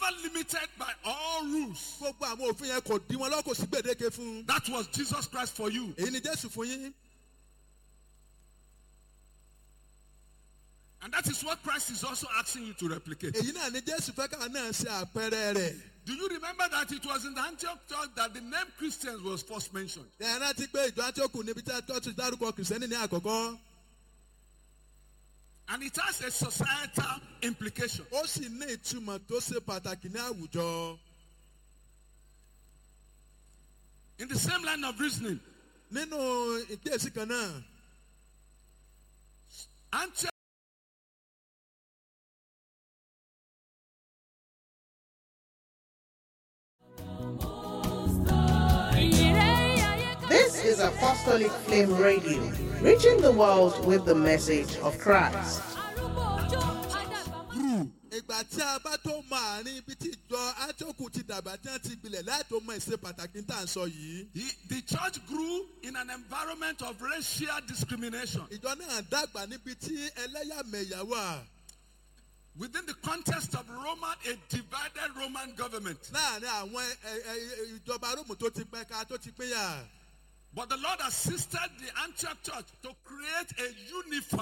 never limited by all rules. gbogbo àwọn òfin yẹn kò dí wọn lọ́wọ́ kò sí gbèdéke fún un. That was Jesus Christ for you. èyí ni jésù fún yín. And that is what Christ is also asking you to replicate. èyí náà ni jésù fẹ́ káwọn náà ṣe àpẹẹrẹ rẹ̀. Do you remember that it was in the Antioch church that the name Christians was first mentioned? ẹ rántí pé ìjọ àtìókù níbi tí a ti dárúkọ kìrìsìtẹ́nì ní àkọ́kọ́. And it has a societal implication. ó sì ní ìtumọ̀ tó ṣe pàtàkì ní àwùjọ. In the same line of reasoning, nínú ìgbésí kan náà Antioch This is Apostolic Flame Radio, reaching the world with the message of Christ. ìgbà tí a bá tó mọ àárín ibi tí ìjọ àtìókù ti dàgbà tí wọ́n ti gbilẹ̀ láti mọ ìṣe pàtàkì tá à ń sọ yìí. the, the church grew in an environment of racial discrimination. ìjọ náà dàgbà níbi tí ẹlẹ́yàmẹ̀yà wà. Within the context of Roman, a divided Roman government. láàrin àwọn ẹ- ẹ- ìjọba róòmù tó ti pẹ́ka tó ti pínyà. But the Lord assisted the Antioch church to create a unified